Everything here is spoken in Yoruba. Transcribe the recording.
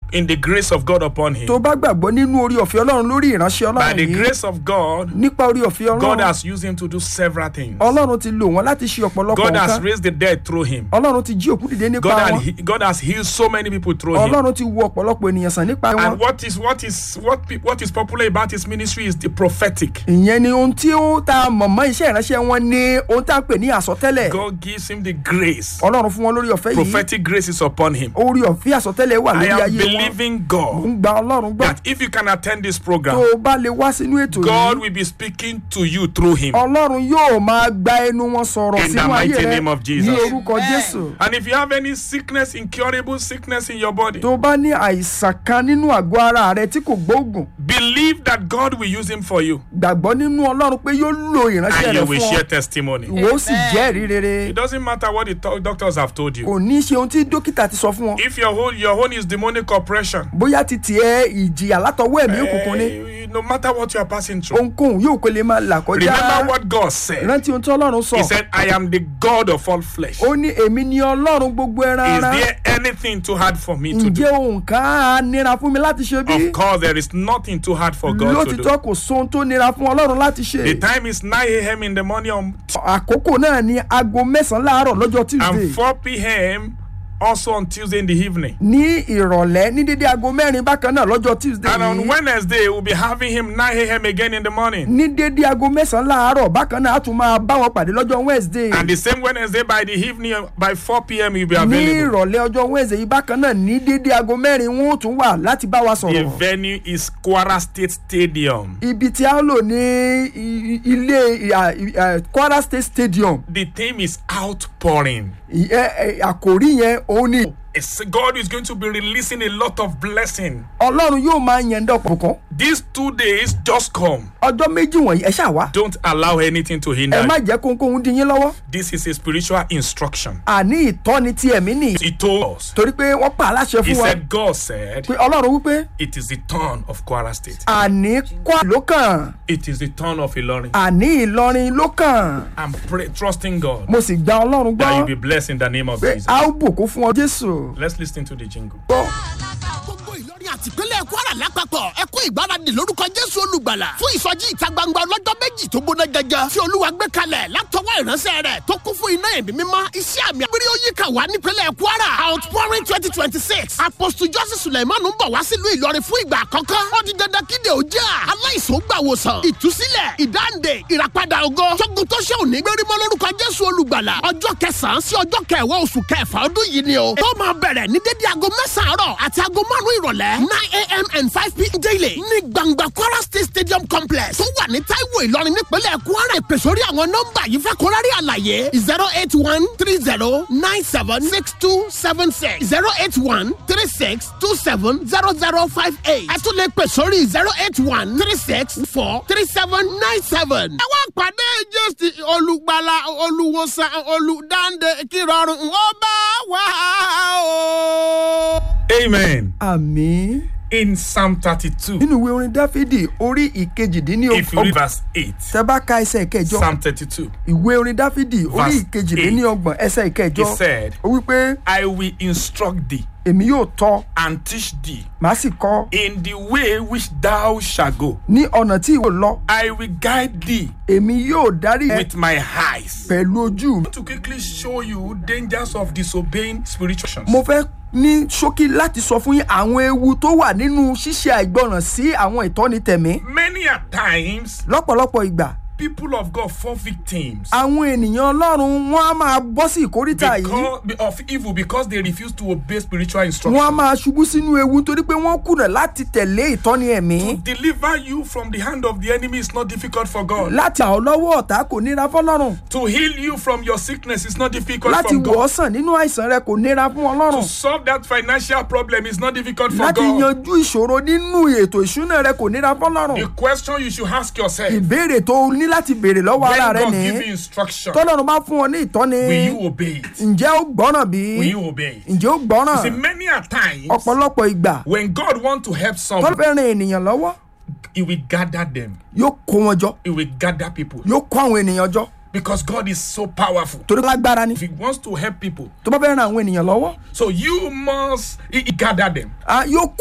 in the grace of God upon him, tó bá gbàgbọ́ nínú orí ọ̀fẹ́ ọlọ́run lórí ìránṣẹ́ by ọlọ́run the yìí grace of God, nípa orí ọ̀fẹ́ God ọlọ́run has used him to do several things. ọlọ́run ti lò wọ́n láti ṣe ọ̀pọ̀lọpọ̀ God has nǹkan raised the dead through him. ọlọ́run ti jí òkú dìde nípa God, had, wọn he- God has healed so many people through him. ọlọ́run ti wo ọ̀pọ̀lọpọ̀ ènìyàn sàn nípa wọn And what is what is what pe- what is popular about his ministry is the prophetic. ìyẹn ni ohun tí ó ta mọ̀mọ́ iṣẹ́ ìránṣẹ́ wọn ní ohun tá à ń pè ní àsọtẹ́lẹ̀ God gives him the grace. ọlọ́run fún wọn lórí ọ̀fẹ́ yìí Prophetic grace is upon him. orí ọ̀fẹ́ àsọtẹ́lẹ̀ wà I lórí am ayé wọn believing ń God gba ọlọ́run gbọ́ that if you can attend this tó program, o bá lè wá sínú ètò God yìí will be speaking to you through him. ọlọ́run yóò máa gba ẹnu wọn sọ̀rọ̀ In the sínú ayé mighty rẹ name of Jesus. ní orúkọ jésù And if you have any sickness, incurable sickness in your body, tó o bá ní àìsàn kan nínú àgọ́ ara rẹ tí kò gbóògùn believe that God will use him for you gbàgbọ́ nínú ọlọ́run pé yóò lo ìránṣẹ́ and rẹ you will fún share ọ testimony. ìwọ ó sì jẹ́rìí rere It doesn't matter what the to- doctors have told you. kò ní í ṣe ohun tí dókítà ti sọ fún ọ If your whole your own is demonic oppression, bóyá ti tiẹ̀ ìjìyà látọwọ́ ẹ̀mí òkùnkùn ni eh, no matter what you are passing through, ohunkóhun yóò kó lè máa là kọjá remember what God said. rántí ohun tí ọlọ́run sọ He said, I am the God of all flesh. ó ní èmi ni ọlọ́run gbogbo ẹran Is ara there anything too hard for me to do? ǹjẹ́ ohun kan á nira fún mi láti ṣe bí Of course, there is nothing too hard for God to lótìtọ́ do. kò sóhun tó nira fún ọlọ́run láti ṣe The time is 9 a.m. in the morning on- àkókò náà ní aago mẹ́sàn-án láàárọ̀ lọ́jọ́ tuesday and 4 p.m. also on Tuesday in the evening. ní ìrọ̀lẹ́ ní dédé aago mẹ́rin bákan náà lọ́jọ́ tuesday And on yìí Wednesday, we'll be having him 9 a.m. again in the morning. ní dédé aago mẹ́sàn-án láàárọ̀ bákan náà a tún máa bá wọn pàdé lọ́jọ́ wednesday And the same Wednesday by the evening, by 4 p.m., you'll be ní available. ìrọ̀lẹ́ ọjọ́ wednesday yìí bákan náà ní dédé aago mẹ́rin wọn ó tún wà láti bá wa The sọ̀rọ̀ venue is Kwara State Stadium. ibi tí a ń lò ní i- i- ilé i- i- i- kwara state stadium The theme is outpouring. I- ẹ- ẹ, àkòrí yẹn òun ni It's, God is going to be releasing a lot of blessing. ọlọ́run yóò máa yẹn dọ̀pọ̀ kan These two days just come. ọjọ́ méjì wọ̀nyí ẹ ṣáà wá Don't allow anything to ẹ hinder má you. jẹ́ kónkóhun dín yín lọ́wọ́ This is a spiritual instruction. àní ìtọ́ni ti ẹ̀mí nìyí He told us. torí pé wọ́n pa aláṣẹ He fún wa said, God said, pé ọlọ́run wípé it is the turn of Kwara State. àní kwá ló kàn It is the turn of Ilorin. àní ìlọrin ló kàn I'm pray, trusting God mo sì gba ọlọ́run that you'll gbọ́ be blessed in the name of pé Jesus. a ó bùkún fún ọ jésù Let's listen to the jingle. gbọ́. gbogbo ìlọrin àtìpínlẹ̀ kwara lápapọ̀ ẹ kú ìgbáradì lórúkọ jésù olùgbàlà fún ìsọjí ìta gbangba ọlọ́jọ́ méjì tó gbóná gẹ́gẹ́ tí olúwa gbé kalẹ̀ látọwọ́ ìránṣẹ́ rẹ̀ tó kún fún iná ẹ̀mí mímọ́ iṣẹ́ àmì àgbèrè oyíká wà nípínlẹ̀ kwara outpouring twenty twenty six apostle joseph suleiman ń bọ̀ wá sílùú ìlọrin fún ìgbà àkọ́kọ́ ó di dandan kíde òjá aláìsàn ó gbà wòsàn ìtúsílẹ̀ ìdáǹdè ìràpadà ògo tógun tó ṣe òní gbérímọ́ lórúkọ jésù olùgbàlà ọjọ́ kẹsàn-án sí ọjọ́ kẹwàá oṣù kẹfà ọdún yìí ni o tó máa bẹ̀rẹ̀ ní dédé aago mẹ́sàn-án àárọ̀ àti aago márùn-ún ìrọ̀lẹ́ nine a.m. and five p.m. daily ní gbangba kwara state stadium complex tó wà ní taiwo ìlọrin nípínlẹ̀ kwara ìpè sórí àwọn nọ́mbà yìí fẹ́ kórárì àlàyé zero eight one three zero nine seven six two seven six zero eight one three six two seven zero zero five eight ẹ tún lè pè sórí zero eight one three six four three seven nine seven. ẹ wá pàdé jésì olùgbàlà olùwòsàn olùdáǹdè kírọ̀rùn ó bá wà o. Amen. àmì In Psalm 32, nínú ìwé orin dáfídì orí if you read ìkejìdínlọ́gbọ̀n verse 8, tẹ bá ka ẹsẹ̀ ìkẹjọ Psalm 32, ìwé orin dáfídì orí Verse ìkejìdínlọ́gbọ̀n ẹsẹ̀ ìkẹjọ he said, ó wípé I will instruct thee èmi yóò tọ́ and teach thee màá sì kọ́ in the way which thou shalt go. ní ọ̀nà tí ìwọ lọ I will guide thee èmi yóò darí ẹ with my eyes. pẹ̀lú ojú mi. to quickly show you dangers of disobeying spiritual mo fẹ́ ní ṣókí láti sọ fún yín àwọn ewu tó wà nínú ṣíṣe àìgbọràn sí àwọn ìtọ́ni tẹ̀mí many a times lọ́pọ̀lọpọ̀ ìgbà people of god fall victims àwọn ènìyàn ọlọ́run wọn á máa bọ́ sí ìkórìtà yìí because of evil because they refuse to obey spiritual wọn á instruction máa ṣubú sínú ewu nítorí pé wọ́n kùnà láti tẹ̀lé ìtọ́ni ẹ̀mí deliver you from the hand of the enemy is not difficult for god láti àwọn lọ́wọ́ ọ̀tá kò nira fọlọ́run to heal you from your sickness is not difficult láti for wọ̀ ọ́ god sàn nínú àìsàn rẹ kò nira fún to ọlọ́run solve that financial problem is not difficult for láti god yanjú ìṣòro nínú ètò ìṣúná rẹ kò nira fọlọ́run the question you should ask yourself ìbéèrè tó o ní láti béèrè lọ́wọ́ when ara rẹ god ní give you instruction tọ́lọ́run bá fún ọ ní ìtọ́ni will you obey it ǹjẹ́ ó gbọ́ràn bí will you obey it ǹjẹ́ ó gbọ́ràn see many a times ọ̀pọ̀lọpọ̀ ìgbà when god want to help tọ́lọ́ someone fẹ́ ran ènìyàn lọ́wọ́ he will gather them yóò kó wọn jọ he will gather people yóò kó àwọn ènìyàn jọ because god is so powerful torí lágbára ni if he wants to help people tó bá fẹ́ ran àwọn ènìyàn lọ́wọ́ so you must he, he gather them ah, yóò